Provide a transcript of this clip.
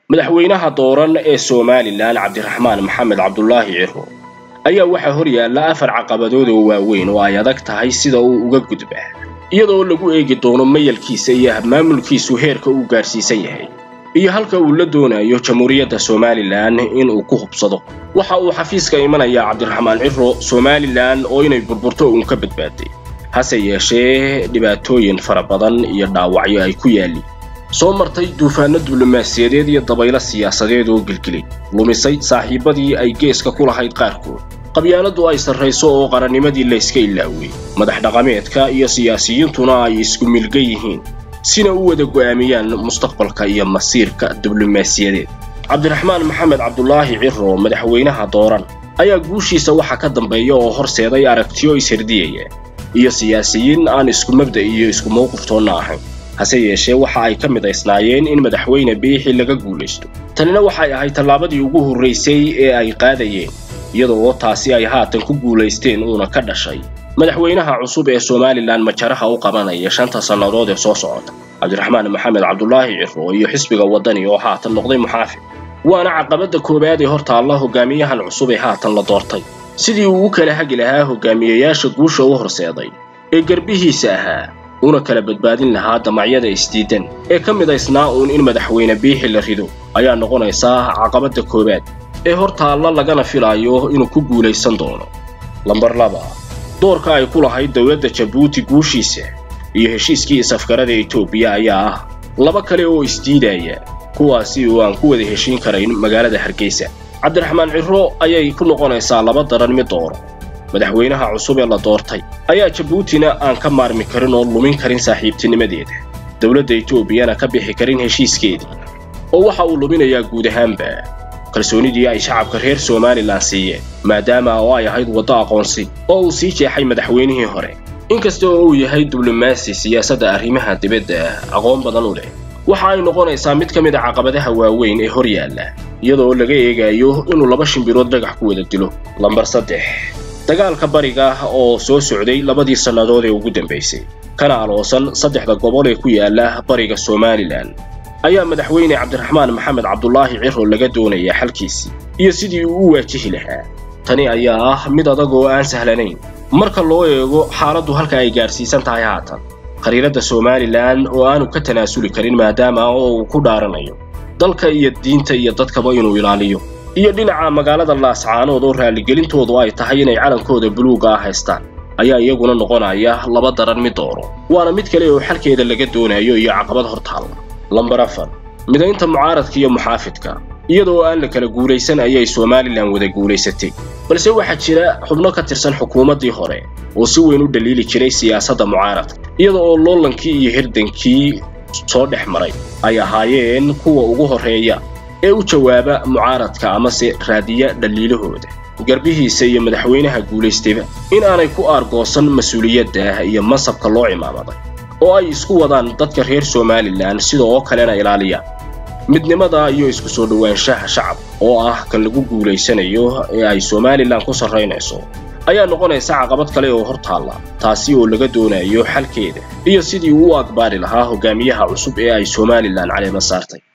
madaxweynaha dooran ee somalilan cabdiraxmaan maxamed cabdulaahi ciro ayaa waxaa hor yaalla afar caqabadood oo waaweyn oo ay adag tahay sida uu uga gudbaa iyadoo lagu eegi doono mayalkiisa iyo habmaamulkiisu heerka uu gaadhsiisan yahay iyo halka uu la doonayo jamhuuriyadda somalilan inuu ku hubsado waxa uu xafiiska imanayaa cabdiraxmaan ciro somalilan oo inay burburto uun ka badbaaday hase yeeshee dhibaatooyin fara badan iyo dhaawacyo ay ku yaalliin soo martay duufaanno diblomaasiyadeed iyo dabaylo siyaasadeed oo gelgelay lumisay saaxiibbadii ay geeska ku lahayd qaarkood qabyaaladdu ay sarrayso oo qarannimadii layska ilaawey madax dhaqameedka iyo siyaasiyiintuna ay isku milga yihiin sina u wada go'aamiyaan mustaqbalka iyo masiirka diblomaasiyadeed cabdiraxmaan maxamed cabdulaahi ciro madaxweynaha dooran ayaa guushiisa waxa ka dambeeya oo horseeday aragtiyo isherdiyaya iyo siyaasiyiin aan isku mabda iyo isku mawqiftoonna ahayn hase yeeshee waxa ay ka midaysnaayeen in madaxweyne biixi laga guulaysto tanina waxay ahayd tallaabadii ugu horraysay ee ay qaadayeen iyadoo taasi ay haatan ku guulaysteen uuna ka dhashay madaxweynaha cusub ee somalilan majaraha u qabanaya shanta sannadood ee soo socota cabdiraxmaan maxamed cabdulaahi ciro iyo xisbiga waddani oo haatan noqday muxaafid waana caqabadda koowaad ee hor taalla hogaamiyahan cusub ee haatan la doortay sidii uu u kala hagi lahaa hogaamiyayaasha guusha u horseeday ee garbihiisa ahaa una kala badbaadin lahaa damacyada isdiidan ee ka midaysnaa uun in madaxweyne biixi la rido ayaa noqonaysaa caqabadda koowaad ee hor taalla lagana filaayo inuu ku guulaysan doono lambar laba doorka ay ku lahayd dowladda jabuuti guushiisa iyo heshiiskii isafgarada etoobiya ayaa ah laba kale oo isdiidaya kuwaasi oo aan ku wada heshiin karayn magaalada hargeysa cabdiraxmaan ciro ayay ku noqonaysaa laba daran mid dooro madaxweynaha cusub ee la doortay ayaa jabuutina aan ka maarmi karin oo lumin karin saaxiibtinimadeeda dowladda etoobiyana ka bixi karin heshiiskeedii oo waxa uu luminayaa guud ahaanba kalsoonidii ay shacabka reer somalilan siiyeen maadaama oo ay ahayd waddo aqoonsi oo uu sii jeexay madaxweynihii hore inkasta oo uu yahay diblomaasi siyaasadda arrimaha dibadda aqoon badan u leh waxa ay noqonaysaa mid ka mid a caqabadaha waaweyn ee hor yaalla iyadoo laga eegayo inuu laba shimbirood dhagax ku wada dilo lambar saddex dagaalka bariga oo soo socday labadii sannadood ee ugu dambaysay kana aloosan saddexda gobol ee ku yaalla bariga somalilan ayaa madaxweyne cabdiraxmaan maxamed cabdulaahi ciro laga doonayaa xalkiisii iyo sidii uu u waajihi lahaa tani ayaa ah mid adag oo aan sahlanayn marka loo eego xaaladdu halka ay gaadhsiisan tahay haatan khariiradda somalilan oo aanu ka tanaasuli karin maadaama oo uu ku dhaaranayo dalka iyo diinta iyo dadkaba inuu ilaaliyo iyo dhinaca magaalada laascaanood oo raalligelintoodu ay tahay inay calankooda buluuga ah haystaan ayaa iyaguna noqonaya laba daran mid dooro waana mid kale oo xalkeeda laga doonayo iyo caqabad hor taalla lambar afar midaynta mucaaradka iyo muxaafidka iyadoo aan la kala guulaysan ayay somalilan wada guulaysatay balse waxaa jira xubno ka tirsan xukuumaddii hore oo si weyn u dhaliili jiray siyaasadda mucaaradka iyada oo loolankii iyo hirdankii soo dhex maray ay ahaayeen kuwa ugu horreeya ee u jawaaba mucaaradka amase raadiya dhaliilahooda garbihiisa iyo madaxweynaha guulaystayba in aanay ku aargoosan mas-uuliyadda iyo masabka loo cimaamaday oo ay isku wadaan dadka reer somalilan sida oo kalena ilaaliyaan midnimada iyo isku soo dhowaanshaha shacab oo ah kan lagu guulaysanayo ee ay somalilan ku sarraynayso ayaa noqonaysa caqabad kale oo hor taalla taasi oo laga doonayo xalkeeda iyo sidii uu u aqbaali lahaa hogaamiyaha cusub ee ay somalilan caleema saartay